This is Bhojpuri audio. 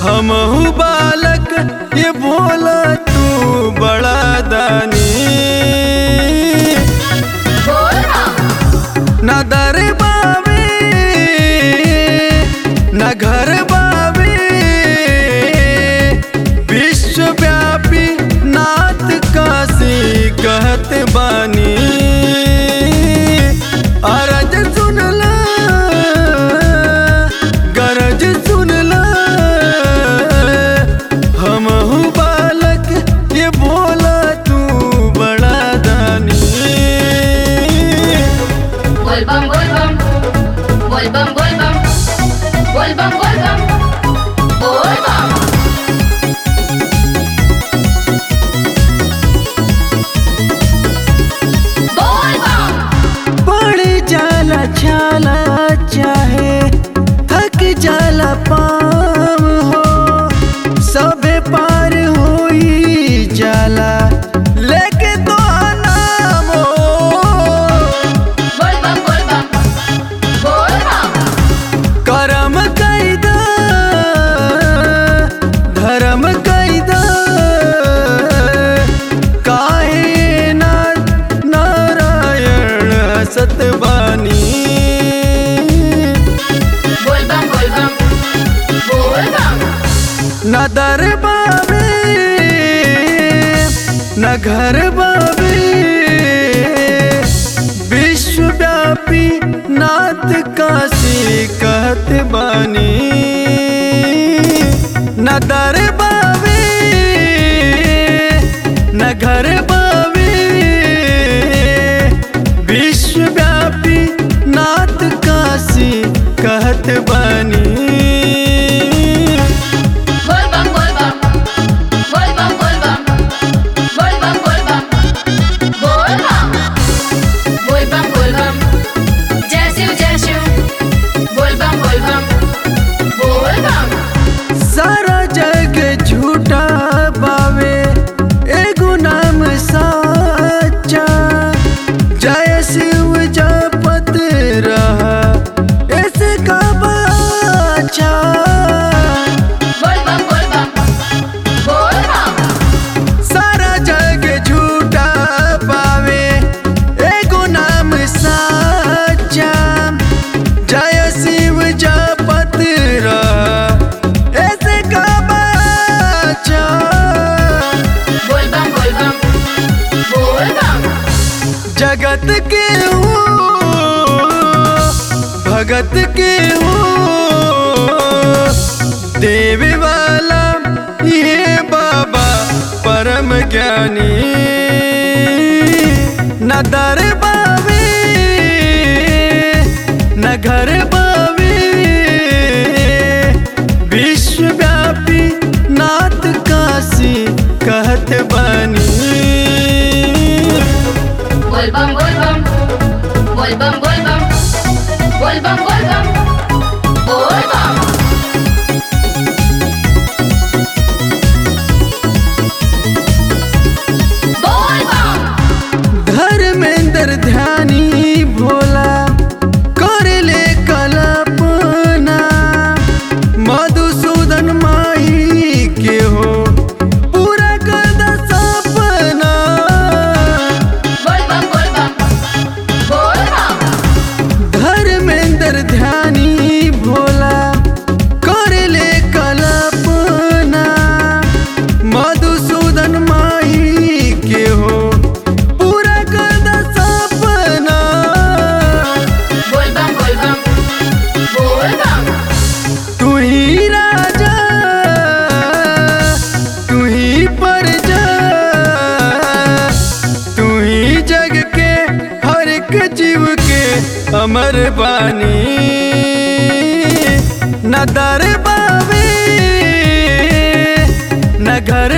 हमहू बालक ये बोला तू बड़ा दानी बोल बम न दर बावे न घर बावे विश्वव्यापी नाथ काशी कहत बानी अरज सुनला गरज सुनला हमहू बालक ये बोला तू बड़ा दानी बोल बम बोल बम बोल बम बोल बम बोल बम बोल बम बोल बम बोल बम पड़ जाला छाला चाहे थक जाला पाम हो सबे पार होई जाला लेके तो नाम हो बोल बम बोल बम बोल बम करम कैदा धर्म कैदा काहे ना नारायण सतबानी बोल बम बोल बम बोल बम न दर बाबे न घर बाबे विश्वव्यापी नाथ काशी कहत बानी न दर बाबे न घर बाबे विश्वव्यापी नाथ काशी कहत बानी बोल बम बोल बम बोल बम बोल बम बोल बम बोल बम बोल बम बोल बम बोल बम जय शिव जय शिव बोल बम बोल बम बोल बम सारा जग झूठा बावे एगो नाम साचा जय शिव जपत रहा ऐसे का बाचा बोल बम बोल बम बोल बम सारा जग झूठा पावे एगो नाम साचा जय शिव जपत रहा ऐसे का बाचा बोल बम बोल बम बोल बम जगत के हो भगत के हो देवी वाला ये बाबा परम ज्ञानी न दर बावे न घर बावे विश्वव्यापी नाथ काशी कहत बानी बोल बम बोल बम बोल बम बोल बम बोल बम बोल बम बोल बम बोल बम धर्मेंद्र ध्यानी भोला कर ले कल्पना मधुसूदन माही के हो पूरा कर द सपना बोल बम बोल बम बोल बम धर्मेंद्र ध्यानी भोला कर ले कल्पना मधुसूदन माही के हो पूरा कर द सपना बोल बम बोल बम बोल बम तू ही राजा तू ही प्रजा तू ही जग के हर एक जीव के अमर बानी न दर बावे न घर